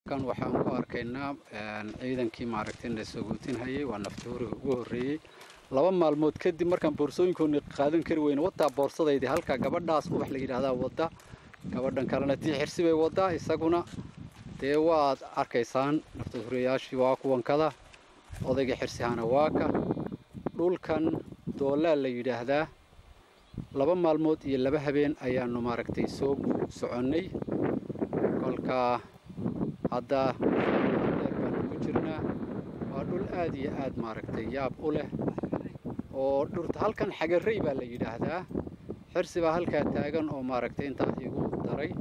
kan waxaan ku arkaynaa ciidankii maaragtay na sogootinhayay waa naftuuriga ugu horreeyey laba maalmood kadib markaan boorsooyinkooni qaadan kari weyne wadaa boorsadaydii halka gabadhaas ubax la yidhaahdaa wadda gabadhan kalena tii xirsi bay waddaa isaguna dee waad arkaysaan naftuuriyaashii waa kuwankada odayga xirsihana waa ka dhulkan doolaa la yidhaahdaa laba maalmood iyo laba habeen ayaanu maaragtay soo soconnay kolkaa hadda dheer baanu ku jirnaa waa dhul aad iyo aad maaragtay yaab u leh oo dhurta halkan xagarey baa la yidhaahdaa xirsi baa halkaa taagan oo maaragtay intaa igu daray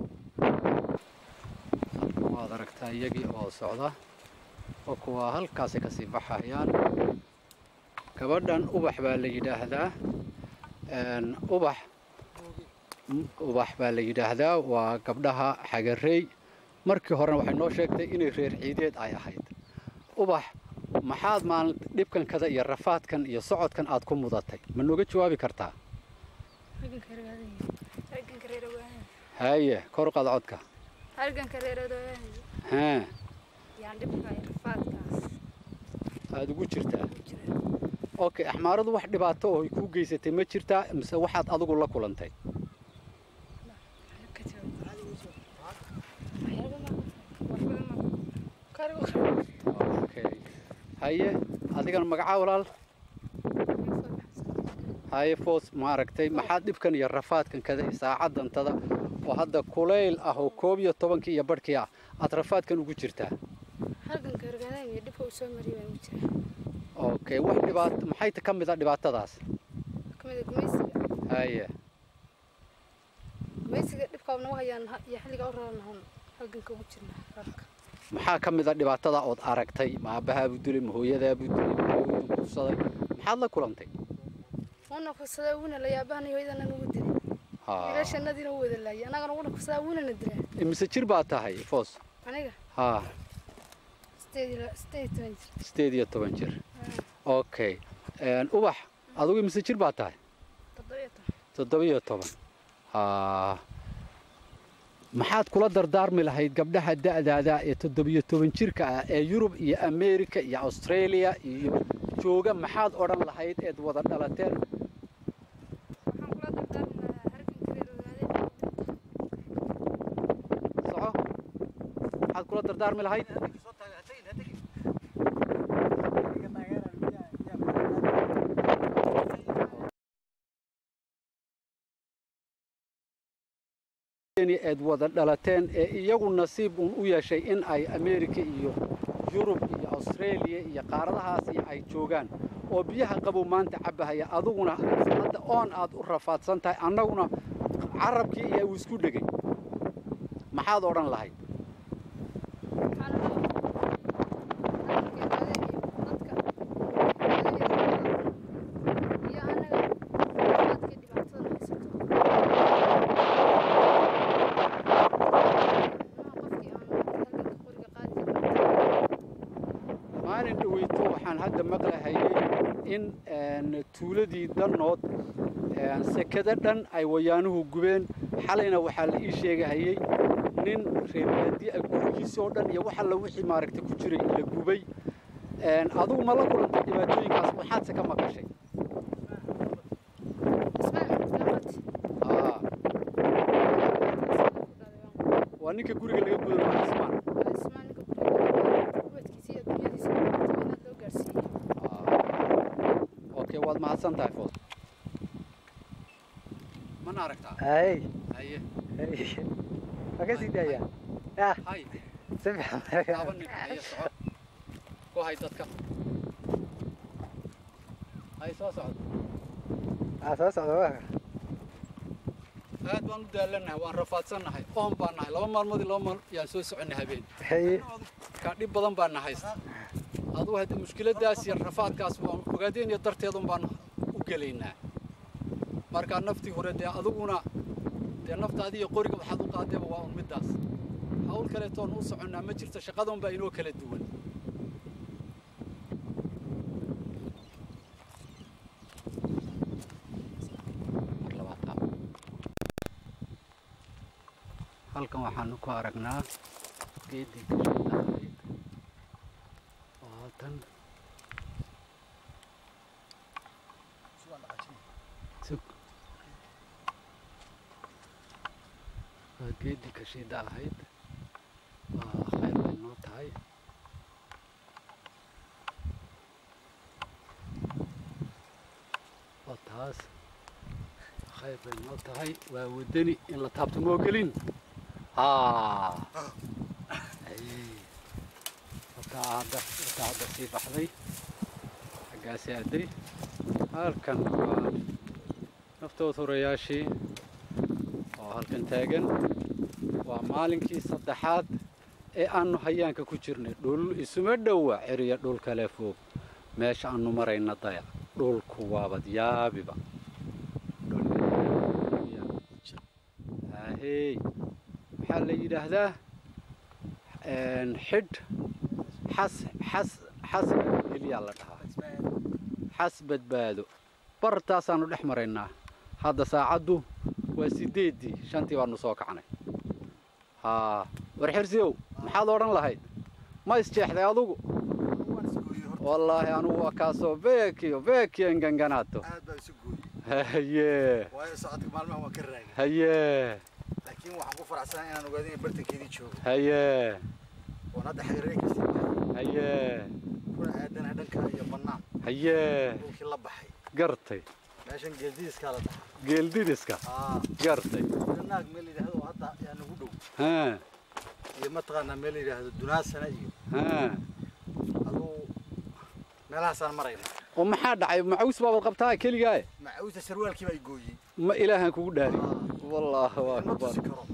halkan waad aragtaa iyagii oo socda oo kuwaa halkaasay kasii baxayaan gabadhan ubax baa la yidhaahdaa ubax ubax baa la yidhaahdaa waa gabdhaha xagarey markii horena waxay noo sheegtay inay reer ciideed ay ahayd ubax maxaad maalin dhibkankada iyo rafaadkan iyo socodkan aad ku mudatay ma nooga jawaabi kartaa haye kor u qaada codka haa aada ugu jirtaa okay axmaaradu wax dhibaato oo ay kuu geysatay ma jirtaa mise waxaad adigu la kulantay okay haye adigana magacaa walaal haye foos maaragtay maxaad dhibkan iyo rafaadkan kada saacadantada oo hadda kulayl ah oo koob iyo tobankii iyo barhkii ah aad rafaadkan ugu jirtaa okay wax dhibaato maxay ka mid a dhibaatadaas haye maxaa ka mid a dhibaatada ood aragtay ma aabbahaabuu dilay ma hooyadaabuu dilay ma hooyaduu kufsaday maxaad la kulantay una kufsadaa wuuna la yaabahanayo hooyadana nagu dilay wiilashanadiina u wada laayay annagana una kufsadaa wuuna na dilaa mise jir baa tahay foos aniga haa sideed iyo sideed iyo toban jir sideed iyo toban jir okay ubax adigu mise jir baa tahay toddoba iyo toban toddobiyo toban haa maxaad kula dardaarmi lahayd gabdhaha da'daada ee toddobiyo toban jirka ah ee yurub iyo ameerika iyo australia iyo jooga maxaad odhan lahayd eed wada dhalateen waxaan kula dardaarmi lahaa halganka reer ogaadeen soco maxaad kula dardaarmi lahayd eed wada dhalateen ee iyagu nasiib uun u yeeshay in ay ameerika iyo yurub iyo australia iyo qaaradahaasi ay joogaan oo biyaha qabow maanta cabbahaya aduguna hadda oon aad u rafaadsan tahay annaguna carabkii iyo uu isku dhegay maxaad odhan lahayd waxaan leeyahay halganka ogaadeen iyo dadka iyo annaga dadka dhibaatada haysato qofkii aan halganka qoriga qaadi maalin dhaweyto waxaan hadda maqlahayay in tuuladii dannood sekada dhan ay wayaanuhu gubeen xalayna waxaa la ii sheegahayay nin reerbaadi a gurigiisoo dhan iyo wax alla wixii maaragtay ku jiray la gubay adugu ma la kulantay dhibaatooyinkaas waxaadse ka maqashay ismaan gabadh Aa, waa ninka guriga laga guday waa ismaan ismaan ninka guriga ubadkiisa iyo dunyadiisa inaad loo gaarsiiyo okay waad mahadsan tahay foos mana aragtaa hay haye ma ka sii daaya ah hay si fiican laba nin haye soco ku hay dadka hay soo socdo ah soo socda waa aad baan u daalannahay waan rafaadsannahay oon baan nahay laba maalmood iyo laba maal yaan soo soconnay habeen hay markaa dhib badan baan na haysta adugu hadda mushkiladaas iyo rafaadkaas waan ogaadeen iyo darteedun baan u gelaynaa markaa naftii hore dee adiguna dee naftaadi iyo qoriga waxaad u qaadeeba waa un middaas hawl kaleetoon u soconnaa ma jirto shaqadan baa inoo kala duwan Mar labaad qaab. halkan waxaanu ku aragnaa geedii gashay ahayd waa tan sug waa geedii kashiida ahayd waa khayr bay noo tahay waa taas khayr bay noo tahay waa wadani in la taabto moo gelin haa wataa hadda wataa hadda sii baxday xaggaasi aaday halkan waa naftood horayaashii oo halkan taagan waa maalinkii saddexaad ee aanu hayaanka ku jirnay dhul isuma dhowa ceriya dhul kale foog meesha aanu marayna dayac dhulku waabad yaabiba ahey waxaa la yidhaahdaa xidh xas xas xas hilyaa la dhahaa xas badbaado bartaasaanu dhex maraynaa hadda saacaddu waa sideeddii shantii baanu soo kacnay haa war xirsiyow maxaad odhan lahayd ma isjeexday adugu wallaahi anugu waa kaasoo beekiyo beekiyo inganganaato aad baa isu gooyey haye waayo socodka maalmaha waan ka raagay haye laakiin waxaan ku faraxsanahay inaan ogaado in bartankeedii joogo haye oon hadda xayrey kastii haye kuna aadanaha dhanka iyo bannaan haye dhulkii la baxay gartay meeshan geeldiiskaa la dhahaa geeldidiska aa gartay naag meel la yidhaahdo oo hadda yaa nagu dhow haa iyo mataqaanaa meel la yidhaahdo dunaasana iyo haa aduu meelahaasaan marayna oo maxaa dhacay macaws baabaad qabtaa keligaaye macawista sarwaalkii baa i gooyey ma ilaahan kugu dhaari Aa, wallaahi ma akbar tusi karo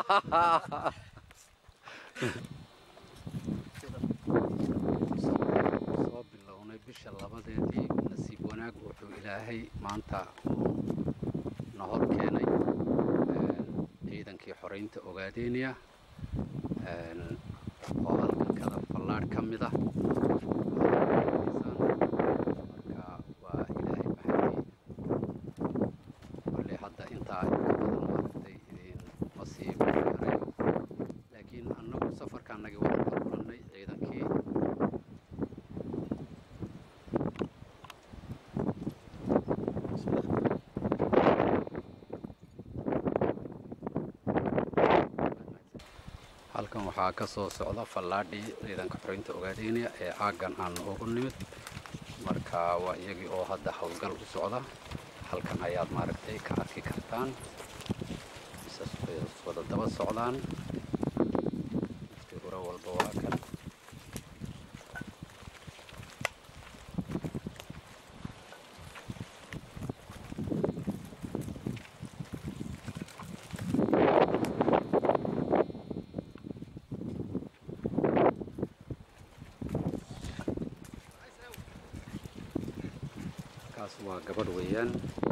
soo bilownay bisha labadeedii nasiib wanaag wuxuu ilaahay maanta na hor keenay ciidankii xoraynta ogaadeynaya oo halkan kala fallaadh ka mid ah marka waa ilaahay maxadii kolley hadda intaa inka badan maaragtay idin ma sii karayo laakiin annagu safarkaanagii waan ka kulannay ciidankii halkan waxaa ka soo socda fallaadhii ciidanka xoreynta ogaadeynaya ee aaggan aan ugu nimid marka waa iyagii oo hadda howlgal u socda halkan ayaad maaragtay ka arki kartaan isas way wada daba socdaan waqti hore walba waa kan kaas waa gabadh weeyaan